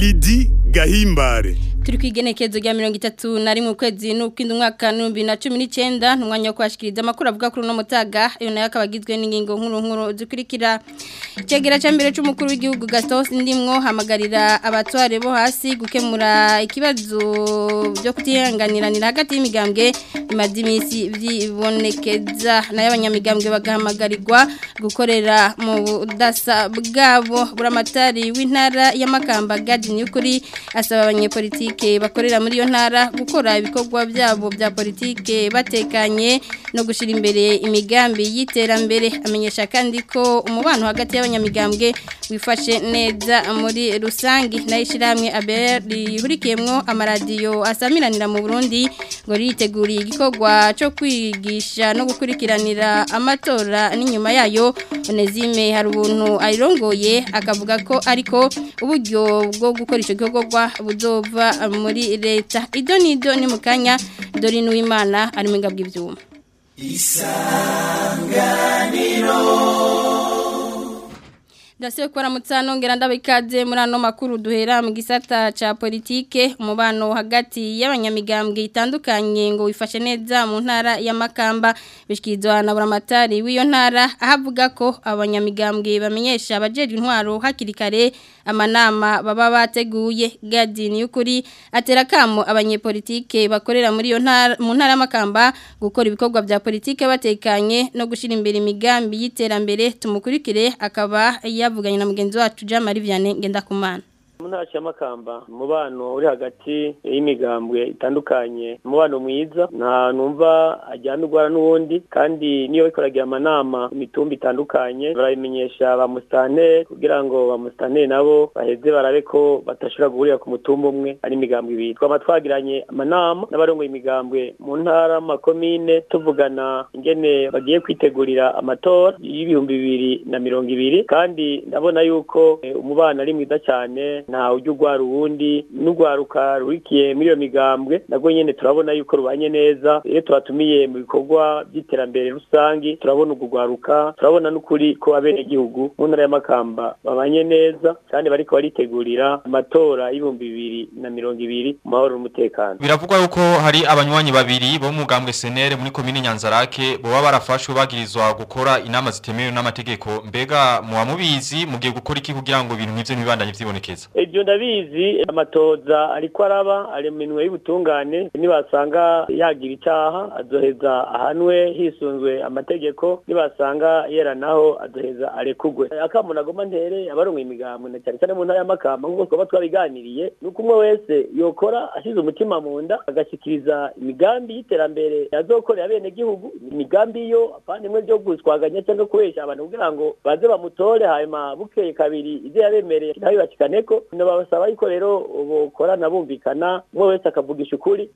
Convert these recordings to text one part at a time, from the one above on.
Lidi Gahimbare turi ku igenekezo rya mirongo itatu na rimwe ukwezi n'ukwindi umwaka n'ibihumbi na cumi n'icyenda ni umwanya wo kwashikiriza amakuru avuga kuri uno mutaga iyo nayo akaba agizwe n'ingingo nkuru nkuru zikurikira icyegera cya mbere cy'umukuru w'igihugu gastos ndimwo hamagarira abatware bo hasi gukemura ikibazo byo kutihanganiranira hagati y'imigambwe bimaze iminsi byibonekeza nayo abanyamigambwe bagahamagarirwa gukorera mu budasa bwabo buramatari w'intara y'amakamba gadini y'ukuri asaba abanyepolitiki bakorera muri iyo ntara gukora ibikorwa byabo bya politike batekanye no gushyira imbere imigambi y'iterambere amenyesha kandi ko umubano hagati y'abanyamigambwe wifashe neza muri rusange nayo ishyirahamwe abera rihurikiyemo amaradiyo asamiranira mu burundi ngo riteguriye igikorwa cyo kwigisha no gukurikiranira amatora n'inyuma yayo onezime hari ubuntu ayirongoye akavuga ko ariko uburyo bwo gukora icyo gikorwa buzova muri leta ido n'ido ni mu kanya dore n'uwimana ari mu ngabwo ibyuma isanganiro Dasiwe kwa ramutsano ngera ndabikaze muri ano makuru duhera mu gisata ca politike umubano hagati y'abanyamigambwe itandukanye ngo wifashe neza mu ntara ya Makamba bishikizwa na buramatari w'iyo ntara ahavuga ko abanyamigambwe bamenyesha abajeje intwaro hakiri kare amanama baba bateguye gadini y'ukuri atera kamo abanyepolitike bakorera muri iyo ntara mu ntara y'Amakamba gukora ibikorwa bya politike batekanye no gushira imbere imigambi y'iterambere tumukurikire akaba yavuganye na mugenzi wacu Jean Marie Vianney Ngendakumana mu ntara y'amakamba umubano uri hagati y'imigambwe itandukanye umubano mwiza nta numva ajyana urwara n'uwundi kandi niyo bikoragira amanama imitumba itandukanye barabimenyesha ba musitanteri kugira ngo ba musitanteri nabo baheze barabe ko badashobora guhurira ku mutumba umwe ari imigambwe ibiri twaba twagiranye amanama n'abarongoye imigambwe mu ntara makomine tuvugana ingene bagiye kwitegurira amatora y'ibihumbi bibiri na mirongo ibiri kandi ndabona yuko umubano ari mwiza cyane nta ujya urwara uwundi n'urwaruka rurikiye muri iyo migambwe nabwo nyine turabona yuko rubanye neza iyo tubatumiye mu bikorwa by'iterambere rusange turabona urwo rwaruka turabona n'ukuri ko abenegihugu mu ntara y'amakamba babanye neza kandi bariko baritegurira amatora y'ibihumbi bibiri na mirongo ibiri mu mahoro n'umutekano biravugwa yuko hari abanywanyi babiri bo mu mugambwe senere muri komine nyanzarake boba barafashwe bagirizwa gukora inama zitemewe n'amategeko mbega muba mubizi mugiye gukora iki kugira ngo ibintu nk'ivyo ntibibandanye vyibonekeza ibyo ndabizi amatoza ariko araba ari mu minwe y'ubutungane nibasanga yagira icyaha azoheza ahanwe hisunzwe amategeko nibasanga yera naho azoheza arekugwe akamuna agoma ntere abarongo imigambo na cyane cyane mu ntara y'amakamba nk'uko twaba twabiganiriye nuko umwe wese yokora ashize umutima mu nda agashyikiriza imigambi y'iterambere yazokorera bene gihugu imigambi yo apana imwe byo guswaganya cyangwa kubeshya abantu kugira ngo baze bamutore hanyuma bukeye kabiri ibyo yabemereye nawe bakikaneko babasaba yuko rero bokorana bumvikana umwe wese akavugisha ukuri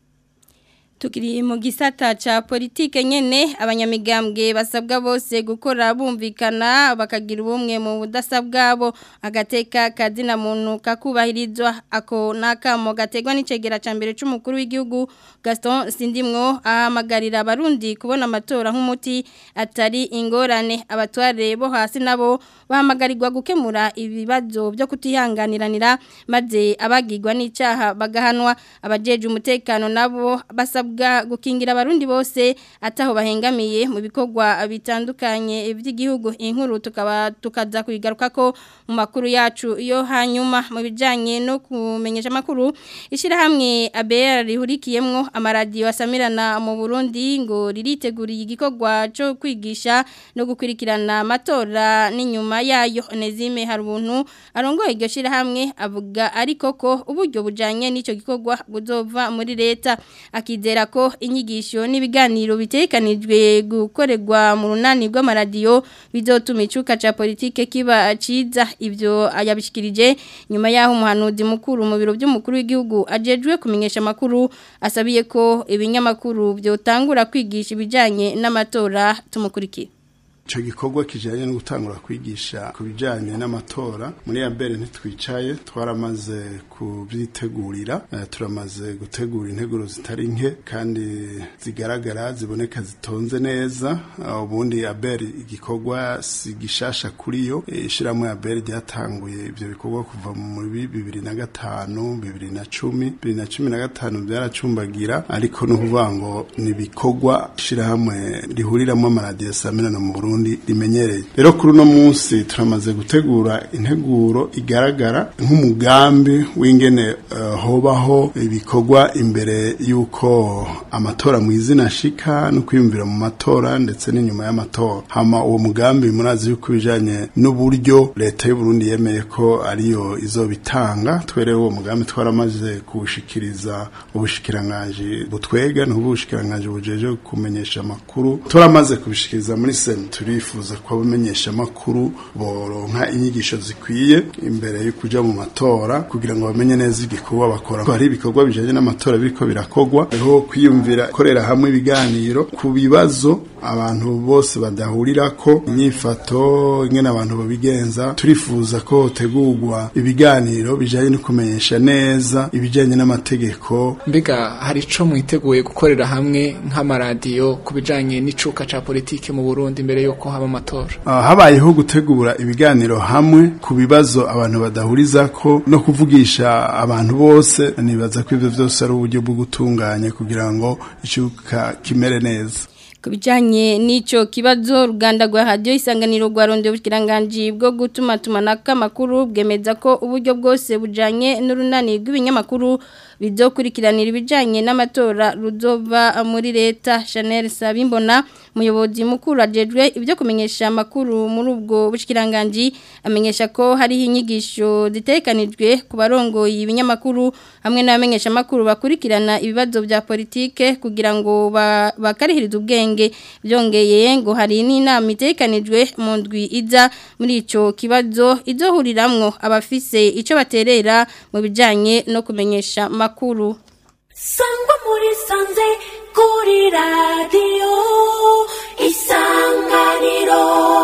Tukiri mu gisata ca politike nyene abanyamigambwe basabwa bose gukora bumvikana bakagira ubumwe mu budasa bwabo agateka kazina muntu kakubahirizwa ako nakamo gategwa n'icegera ca mbere c'umukuru w'igihugu Gaston Sindimwo ahamagarira abarundi kubona amatora nk'umuti atari ingorane abatware bo hasi nabo bahamagarirwa gukemura ibibazo byo kutihanganiranira maze abagirwa n'icaha bagahanwa abajeje umutekano nabo basabwa gukingira abarundi bose ataho bahengamiye mu bikorwa bitandukanye by'igihugu inkuru tukaba tukaza kuyigaruka ko mu makuru yacu yo hanyuma mu bijanye no kumenyesha makuru ishirahamwe ABR rihurikiyemwo amaradiyo asamirana mu Burundi ngo ririteguriye igikorwa cyo kwigisha no gukurikirana amatora n'inyuma yayo Onezime Harubuntu arongoye iryo shirahamwe avuga ariko ko uburyo bujanye n'ico gikorwa buzova muri leta akizera ko inyigisho n'ibiganiro bitekanijwe gukorerwa mu runani rw'amaradiyo bizotuma icuka ca politike kiba ciza ivyo ayabishikirije nyuma yaho umuhanuzi mukuru mu biro by'umukuru w'igihugu ajejwe kumenyesha makuru asabiye ko ibinyamakuru byotangura kwigisha ibijanye n'amatora tumukurikira ico gikorwa kijanye no gutangura kwigisha ku bijanye n'amatora muri abere ntitwicaye twaramaze kubyitegurira uh, turamaze gutegura integuro zitari nke kandi zigaragara ziboneka zitonze neza uh, ubundi abere igikorwa si gishasha kuri yo ishiramwe abere ryatanguye ivyo bikorwa kuva muri bibiri na gatanu bibiri na cumi bibiri na cumi na gatanu byaracumbagira ariko no kuvuga ngo ni ibikorwa ishirahamwe rihuriramo amaradiyo samirana mu Burundi rimenyereye rero kuri uno munsi turamaze gutegura integuro igaragara nk'umugambi w'ingene uh, hobaho ibikorwa imbere y'uko amatora mu izina shika no kwiyumvira mu matora ndetse n'inyuma y'amatora hama uwo mugambi murazi yuko bijanye n'uburyo leta y'u Burundi yemeye ko ariyo izobitanga twere uwo mugambi twaramaze kuwushikiriza ubushikiranganje butwega n'ubushikiranganje bujeje kumenyesha amakuru turamaze kubishikiriza muri sen turifuza ko abamenyesha amakuru boronka inyigisho zikwiye imbere yo kuja mu matora kugira ngo bamenye neza igikorwa bakora ko hari ibikorwa bijanye n'amatora biriko birakogwa aho kwiyumvira korera hamwe ibiganiro ku bibazo abantu bose badahurirako inyifato ingene abantu babigenza turifuza ko hotegurwa ibiganiro bijanye no kumenyesha neza ibijanye n'amategeko mbega hari ico mwiteguye gukorera hamwe nk'amaradiyo ku bijanye n'icuka ca politike mu Burundi mbere yuko haba amatora uh, habayeho gutegura ibiganiro hamwe ku bibazo abantu badahurizako no kuvugisha abantu bose nibaza ko ivyo vyose ari uburyo bwo gutunganya kugira ngo icuka kimere neza kubijanye n'ico kibazo ruganda rwa radio isanganiro rwa ronde bukiranganji bwo gutuma tumanaka makuru bwemeza ko uburyo bwose bujanye n'urunani rw'ibinyamakuru bizokurikiranira ibijanye n'amatora ruzova muri leta Chanel Sabimbona muyobozi mukuru ajejwe ibyo kumenyesha amakuru muri ubwo bushikiranganje amenyesha ko hari inyigisho zitekanijwe ku barongoye ibinyamakuru hamwe n'abamenyesha amakuru bakurikirana ibibazo bya politike kugira ngo bakarihirize ubwenge byongeye ngo hari n'inama itekanijwe mu ndwi iza muri ico kibazo izohuriramwo abafise ico baterera mu bijanye no kumenyesha makuru sangwa muri sanze kuri radiyo isanganiro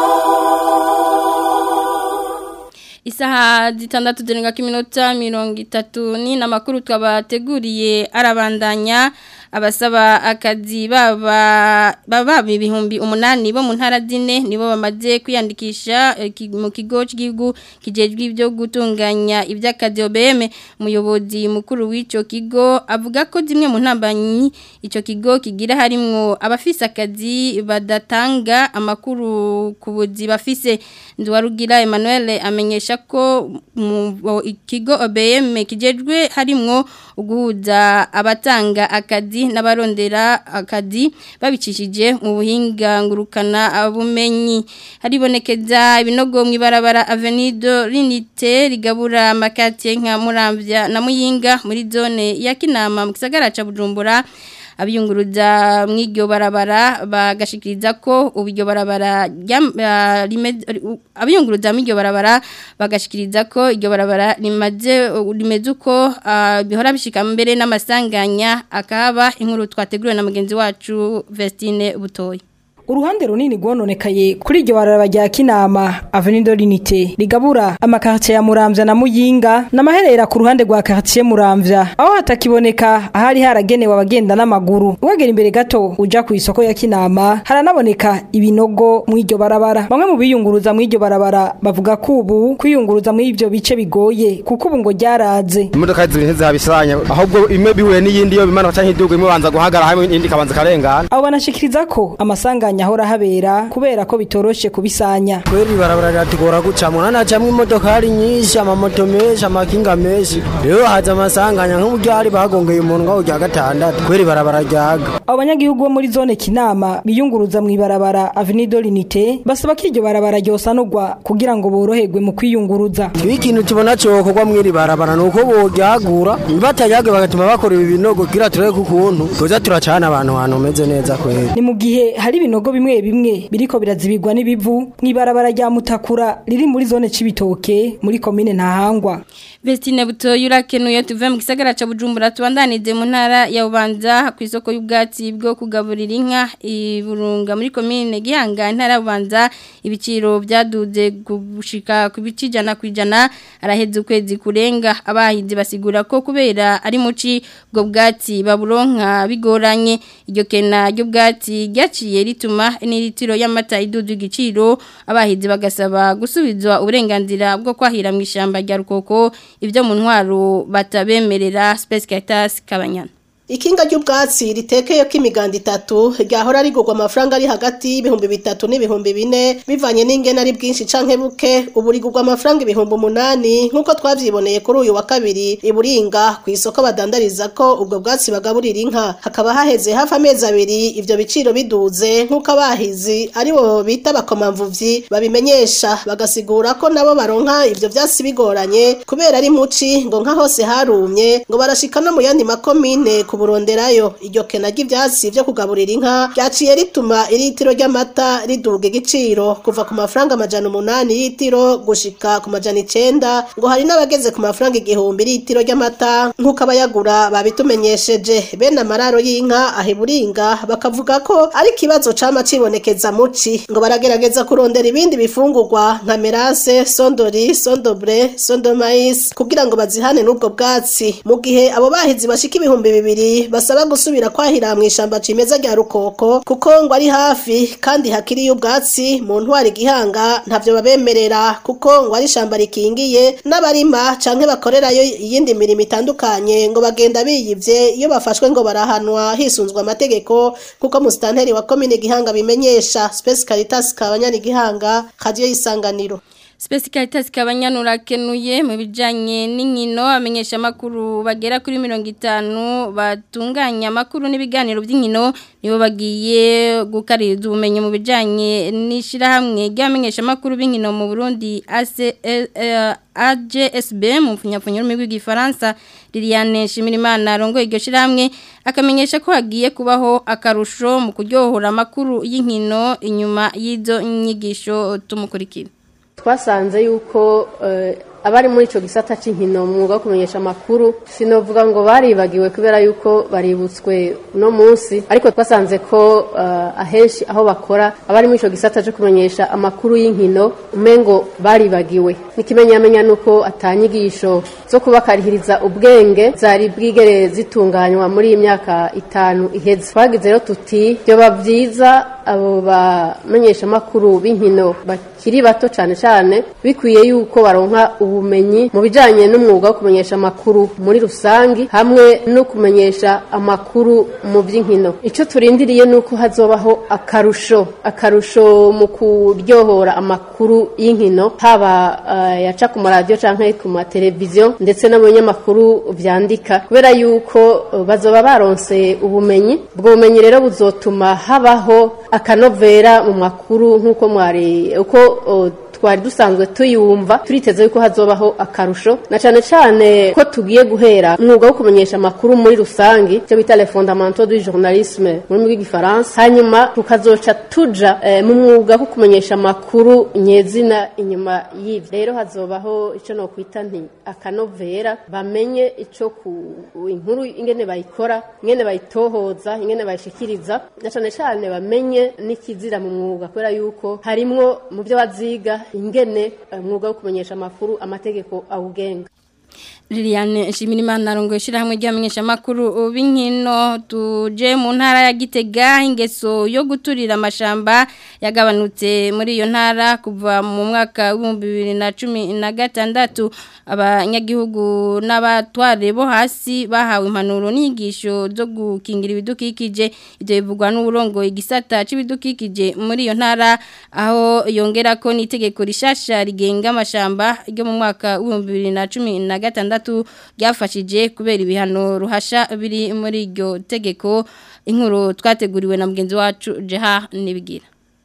Isaha zitandatu zirenga kiminota mirongo itatu ni namakuru twabateguriye arabandanya abasaba akazi baba baba ibihumbi umunani bo mu ntara zine nibo bamaze kwiyandikisha mu kigo cy'igihugu kijejwe ibyo gutunganya iby'akazi OBM umuyobozi mukuru w'icyo kigo avuga ko zimwe mu ntambanyi icyo kigo kigira harimwo abafise akazi badatanga amakuru ku buzi bafise Nduwarugira Emmanuel amenyesha ko mu ikigo OBM kijejwe harimwo uguhuza abatanga akazi n'abarondera akazi babicishije mu buhinga ngurukana bumenyi haribonekeza ibinogo mu ibarabara Avenido Rinite rigabura amakatiye nka Muramvya na Muyinga muri zone ya Kinama mu gisagara ca Bujumbura abiyunguruza mw'iryo barabara bagashikiriza ko ubiryo barabara abiyunguruza mw'iryo barabara bagashikiriza ko iryo barabara rimaze rimeze uko bihora bishika mbere n'amasanganya akaba inkuru twateguriwe na mugenzi wacu Vestine Butoyi uruhande runini rwononekaye kuri iryo barabara rya kinama avenido rinite rigabura amakartier ya muramvya na muyinga n'amaherera ku ruhande rwa quartier muramvya aho hatakiboneka ahari haragenewe abagenda n'amaguru wegera imbere gato uja ku isoko ya kinama haranaboneka ibinogo mu iryo barabara bamwe mu biyunguruza mu iryo barabara bavuga ko ubu kwiyunguruza muri ivyo bice bigoye kuko ubu ngo ryaraze imodoka zibiri ntizabisanya ahubwo imwe bihuye n'iyindi yo bimanuka canke iduga imwe banza guhagarara hamwe indi kabanza karengana abo banashikiriza ko amasanganya ahora habera kubera ko bitoroshe kubisanya kweri barabara riratugora gucamwa hanacamwo imodokari nyinshi amamoto menshi amakinga menshi rero haza amasanganya nk'uburyo hari bagongeye umuntu ngaho rya gatandatu kweri barabara ryaga abo banyagihugu bo muri zone kinama biyunguruza mu ibarabara avenido rinite basaba ko iryo barabara ryosanurwa kugira ngo boroherwe mu kwiyunguruza twe ikintu tubona cokorwa mw'iri barabara ni uko boryagura bataryage bagatuma bakora ibi binogo kugira turebe ukuntu tuza turacana abantu ahantu hameze neza kweri ni mu gihe hari ibinogo ibinogo bimwe bimwe biriko birazibirwa n'ibivu mw'ibarabara rya Mutakura riri muri zone cibitoke muri komine Ntahangwa Vestine Butoyi urakenuye tuve mu gisagara ca Bujumbura tubandanize mu ntara ya Bubanza ku isoko y'ubwatsi bwo kugaburira inka iburunga muri komine Gihanga intara ya Bubanza ibiciro byaduze gushika ku bicijana kwijana araheze ukwezi kurenga abahizi basigura ko kubera ari muci bwo bwatsi baburonka bigoranye iryo kena ry'ubwatsi ryaciye rituma n'iritiro y'amata idudu igiciro abahizi bagasaba gusubizwa uburenganzira bwo kwahira mu ishyamba rya Rukoko ibyo mu ntwaro batabemerera Space Caritas Kabanyana Ikinga ry'ubwatsi ritekeye ko imiganda itatu ryahora rigurwa amafaranga ari hagati y'ibihumbi bitatu n'ibihumbi bine bivanye n'ingena ari bwinshi canke buke ubu rigurwa amafaranga ibihumbi umunani nk'uko twavyiboneye kuri uyu wa kabiri iburinga ku isoko badandariza ko ubwo bwatsi bagaburira inka hakaba haheze hafi amezi abiri ivyo biciro biduze nk'uko abahizi ari bo bita bakomamvuvyi babimenyesha bagasigura ko nabo baronka ivyo vyatsi bigoranye kubera ari muci ngo nka hose harumye ngo barashika no mu yandi makomine kuburonderayo iryo kena ry'ivyatsi vyo kugaburira inka ryaciye rituma iritiro ry'amata riduga igiciro kuva ku mafaranga amajana umunani y'itiro gushika ku majana icenda ngo hari n'abageze ku mafaranga igihumbi y'itiro ry'amata nk'uko abayagura babitumenyesheje bene amararo y'inka ahiburinga bakavuga ko ari ikibazo cama cibonekeza muci ngo baragerageza kurondera ibindi bifungurwa nka merase sondori sondobre sondomais kugira ngo bazihane n'ubwo bwatsi mu gihe abo bahizi bashika ibihumbi bibiri basaba gusubira kwahira mu ishamba cimeza rya rukoko kuko ngo ari hafi kandi hakiriye ubwatsi mu ntwari gihanga ntavyo babemerera kuko ngo ari ishamba rikingiye n'abarima canke bakorerayo iyindi mirimo itandukanye ngo bagenda biyivye iyo bafashwe ngo barahanwa hisunzwe amategeko kuko musitanteri wa komine gihanga bimenyesha Space Caritas kabanyani gihanga radio isanganiro Space Caritas kabanyanura kenuye mu bijanye n'inkino amenyesha makuru bagera kuri 50 batunganya makuru n'ibiganiro by'inkino nibo bagiye gukaririza ubumenyi mu bijanye n'ishira hamwe ryamenyesha makuru b'inkino mu Burundi AC AJSB mu funyafunyo rumi rw'igifaransa Liliane Shimirimana rongo iryo shiramwe akamenyesha ko hagiye kubaho akarusho mu kuryohora makuru y'inkino inyuma y'izo nyigisho tumukurikira twasanze yuko abari muri icyo gisata cy'inkino mu mwuga wo kumenyesha amakuru sinovuga ngo baribagiwe kubera yuko baributswe uno munsi ariko twasanze ko ahenshi aho bakora abari muri icyo gisata cyo kumenyesha amakuru y'inkino umengo baribagiwe n'ikimenyamenya ni uko atanyigisho zo kubakarihiriza ubwenge zari bwigere zitunganywa muri iyi myaka itanu iheze twagize rero tuti byoba byiza abo bamenyesha amakuru b'inkino bakiri bato cyane cyane bikwiye yuko baronka ubumenyi mu bijyanye n'umwuga wo kumenyesha amakuru muri rusange hamwe no kumenyesha amakuru mu by'inkino icyo turindiriye ni uko hazobaho akarusho akarusho mu kuryohora amakuru y'inkino haba yaca ku maradiyo cyangwa ku mateleviziyo ndetse no mu binyamakuru byandika kubera yuko bazoba baronse ubumenyi ubwo bumenyi rero buzotuma habaho akanovera mu makuru nk'uko mwari uko twari dusanzwe tuyumva turiteze yuko hazobaho akarusho na cyane cyane ko tugiye guhera umwuga wo kumenyesha amakuru muri rusange icyo bita le fondamental du journalisme mu rurimi rw'igifaransa hanyuma tukazoca tuja mu mwuga wo kumenyesha amakuru nyezina inyuma y'ivyo rero hazobaho icyo no kwita nti akanovera bamenye ico ku inkuru ingene bayikora ingene bayitohoza ingene bayishikiriza na cyane cyane bamenye n'ikizira mu mwuga kubera yuko harimwo mu byo baziga ingene umwuga wo kumenyesha amakuru amategeko awugenga Liliane Shimirimana arongoye shirahamwe ryamenyesha makuru b'inkino tuje mu ntara ya Gitega ingeso yo guturira amashamba yagabanutse muri iyo ntara kuva mu mwaka wa 2016 abanyagihugu n'abatware bo hasi bahawe impanuro n'inyigisho zo gukingira ibidukikije ibyo bivugwa n'uburongo igisata c'ibidukikije muri iyo ntara aho yongera ko n'itegeko rishasha rigenga amashamba ryo mu mwaka wa 2016 gatandatu ryafashije kubera ibihano ruhasha biri muri iryo tegeko inkuru twateguriwe na mugenzi wacu Jeha Nibigira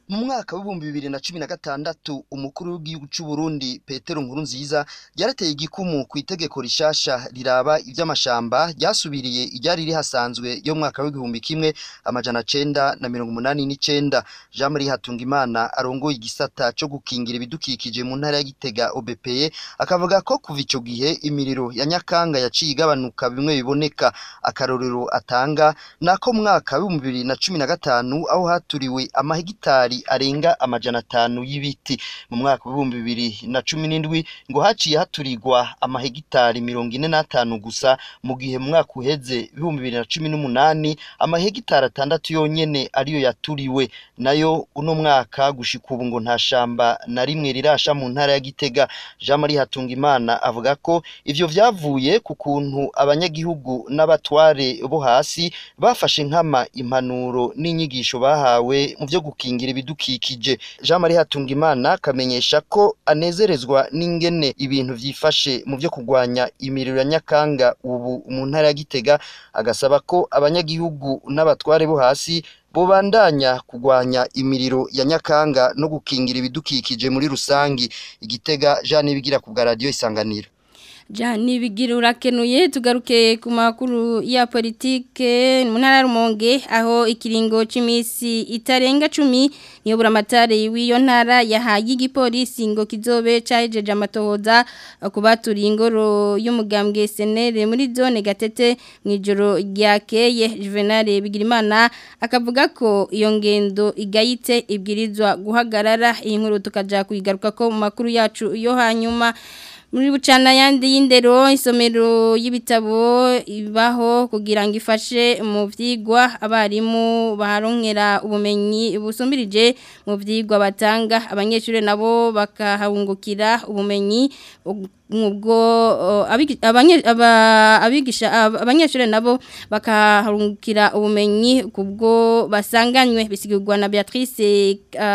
mu mwaka w'ibihumbi bibiri na cumi na gatandatu umukuru w'igihugu cy'u Burundi Petero Nkurunziza yarateye igikumu ku itegeko rishasha riraba iby'amashamba ryasubiriye iryari rihasanzwe yo mu mwaka w'igihumbi kimwe amajana cenda na mirongo umunani n'icenda Jean Marie Hatungimana arongoye igisata cyo gukingira ibidukikije mu ntara ya Gitega OBPE akavuga ko kuva ico gihe imiriro ya Nyakanga yaciye igabanuka bimwe biboneka akarorero atanga nako mwaka w'ibihumbi bibiri na cumi na gatanu aho haturiwe amahegitari arenga amajana atanu y'ibiti mu mwaka w'ibihumbi bibiri na cumi n'indwi ngo haciye haturirwa amahegitari mirongo ine n'atanu gusa mu gihe mu mwaka uheze ibihumbi bibiri na cumi n'umunani amahegitari atandatu yonyene ariyo yaturiwe nayo uno mwaka gushika ubu ngo nta shamba na rimwe rirasha mu ntara ya Gitega Jean Marie Hatungimana avuga ko ivyo vyavuye ku kuntu abanyagihugu n'abatware bo hasi bafashe nkama impanuro n'inyigisho bahawe mu vyo gukingira ibidukikije Jean Marie Hatungimana kamenyesha ko anezerezwa n'ingene ibintu vyifashe mu vyo kugwanya imiriro ya Nyakanga ubu mu ntara ya Gitega agasaba ko abanyagihugu n'abatware bo hasi bobandanya kugwanya imiriro ya Nyakanga no gukingira ibidukikije muri rusangi igitega Jean Nibigira ku bwa radio isanganiro Jani bigira urakenuye tugaruke ku makuru ya politike mu ntara rumonge aho ikiringo c'imisi itarenga 10 niyo buramatare w'iyo ntara yahaye igipolisi ngo kizobe cajeje amatohoza kubaturi ingoro y'umugambwe senere muri zone gatete mwijoro ryakeye Juvenal Bigirimana akavuga ko iyo ngendo igayitse ibwirizwa guhagarara iyi nkuru tukaja kuyigaruka ko mu makuru yacu yo hanyuma muri bucana yandi y'indero isomero y'ibitabo ibaho kugira ngo ifashe mu byigwa abarimu baharonkera ubumenyi busumbirije mu byigwa batanga abanyeshuri nabo bakahungukira ubumenyi ubwo abigisha abanyeshuri nabo bakahungukira ubumenyi kubwo basanganywe bisigurwa na Beatrice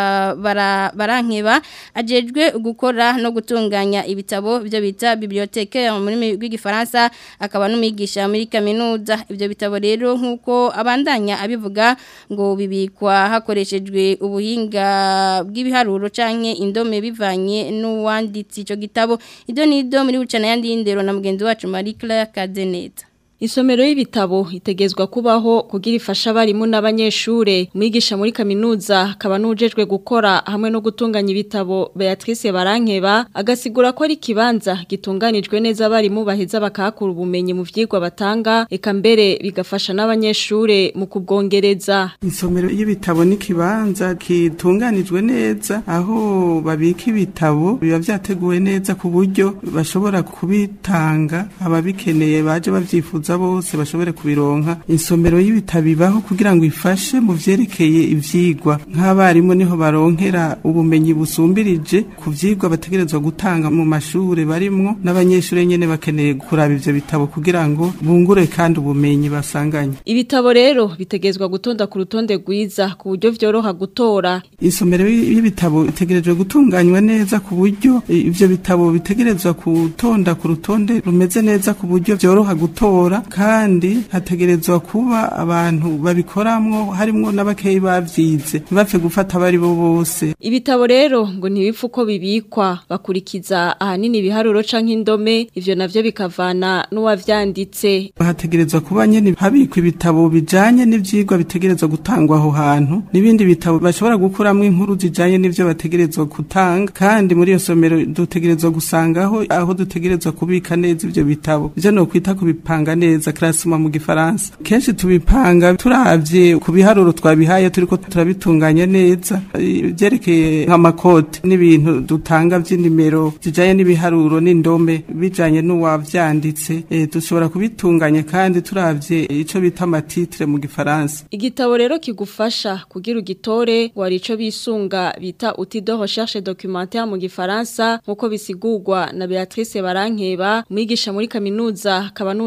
barankeba ajejwe gukora no gutunganya ibitabo ibyo bita bibliothèque mu rurimi rw'igifaransa akaba n'umwigisha muri kaminuza ibyo bitabo rero nk'uko abandanya abivuga ngo bibikwa hakoreshejwe ubuhinga bw'ibiharuro canke indome bivanye n'uwanditse ico gitabo ibyo ni do muri bucana yandi y'indero na mugenzi wacu Marie Claire Kadeneta Isomero y'ibitabo itegezwa kubaho kugira ifasha abarimu n'abanyeshure umwigisha muri kaminuza akaba nujejwe gukora hamwe no gutunganya ibitabo Beatrice Barankeba agasigura ko ari kibanza gitunganijwe neza abarimu baheza bakahakura ubumenyi mu vyigwa batanga eka mbere bigafasha n'abanyeshure mu kubwongereza Isomero y'ibitabo ni kibanza kitunganijwe neza aho babika ibitabo biba vyateguwe neza ku buryo bashobora kubitanga ababikeneye baje bavyifuza bose bashobore kubironka insomero y'ibitabo ibaho kugira ngo ifashe mu vyerekeye ivyigwa nk'abarimu niho baronkera ubumenyi busumbirije ku vyigwa bategerezwa gutanga mu mashure barimwo n'abanyeshure nyene bakeneye kuraba ivyo bitabo kugira ngo bungure kandi ubumenyi basanganye ibitabo rero bitegezwa gutonda ku rutonde rwiza ku buryo vyoroha gutora isomero y'ibitabo itegerejwe gutunganywa neza ku buryo ivyo bitabo bitegerezwa gutonda ku rutonde rumeze neza ku buryo vyoroha gutora kandi hategerezwa kuba abantu babikoramwo harimwo n'abakeyi bavyize ntibapfe gufata abari bo bose ibitabo rero ngo ntibipfa uko bibikwa bakurikiza ahanini ibiharuro canke indome ivyo navyo bikavana n'uwavyanditse hategerezwa kuba nyene habikwa ibitabo bijanye n'ivyigwa bitegerezwa gutangwa aho hantu n'ibindi bitabo bashobora gukuramwo inkuru zijanye n'ivyo bategerezwa gutanga kandi muri iyo somero dutegerezwa gusangaho aho dutegerezwa kubika neza ivyo bitabo ivyo no kwita kubipanga neza classement mu gifaransa kenshi tubipanga turavye ku biharuro twabihaye turiko turabitunganya neza byerekeye nk'amakote n'ibintu dutanga vy'inimero zijanye n'ibiharuro n'indome bijanye n'uwavyanditse e, dushobora kubitunganya kandi turavye ico bita amatitre mu gifaransa igitabo rero kigufasha kugira ugitore wari ico bisunga bita outil de recherche documentaire mu gifaransa nkuko bisigurwa na Beatrice Barankeba mwigisha muri kaminuza akaba nujejwe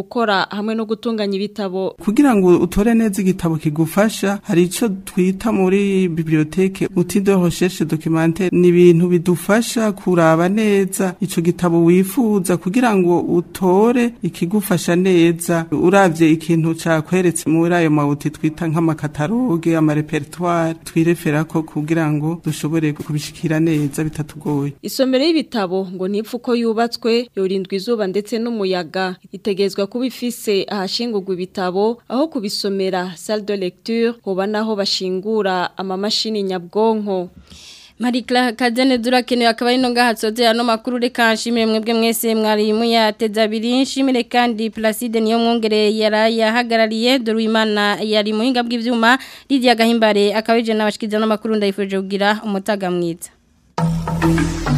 gukora hamwe no gutunganya ibitabo kugira ngo utore neza igitabo kigufasha hari ico twita muri biblioteke outil de recherche documentaire ni ibintu bidufasha kuraba neza ico gitabo wifuza kugira ngo utore ikigufasha neza uravye ikintu cakweretse muri ayo mawuti twita nk'amakataloge amarepertoire twireferako kugira ngo dushobore kubishikira neza bitatugoye Isomero y'ibitabo ngo nipfu ko yubatswe yorindwa izuba ndetse n'umuyaga itegezwa kuba ifise ahashingurwa ibitabo aho kubisomera salle de lecture hoba naho bashingura amamashini nyabwonko Marikla Kazene durakenewe akaba ari no ngahatsoze ano makuru reka nshimire mwebwe mwese mwari muyateza abiri nshimire kandi Placide niyo mwongere yarayahagarariye Doruimana yari muhinga bw'ivyuma Lydia Gahimbare akabije nabashikiza no makuru ndayifuje kugira umutaga mwiza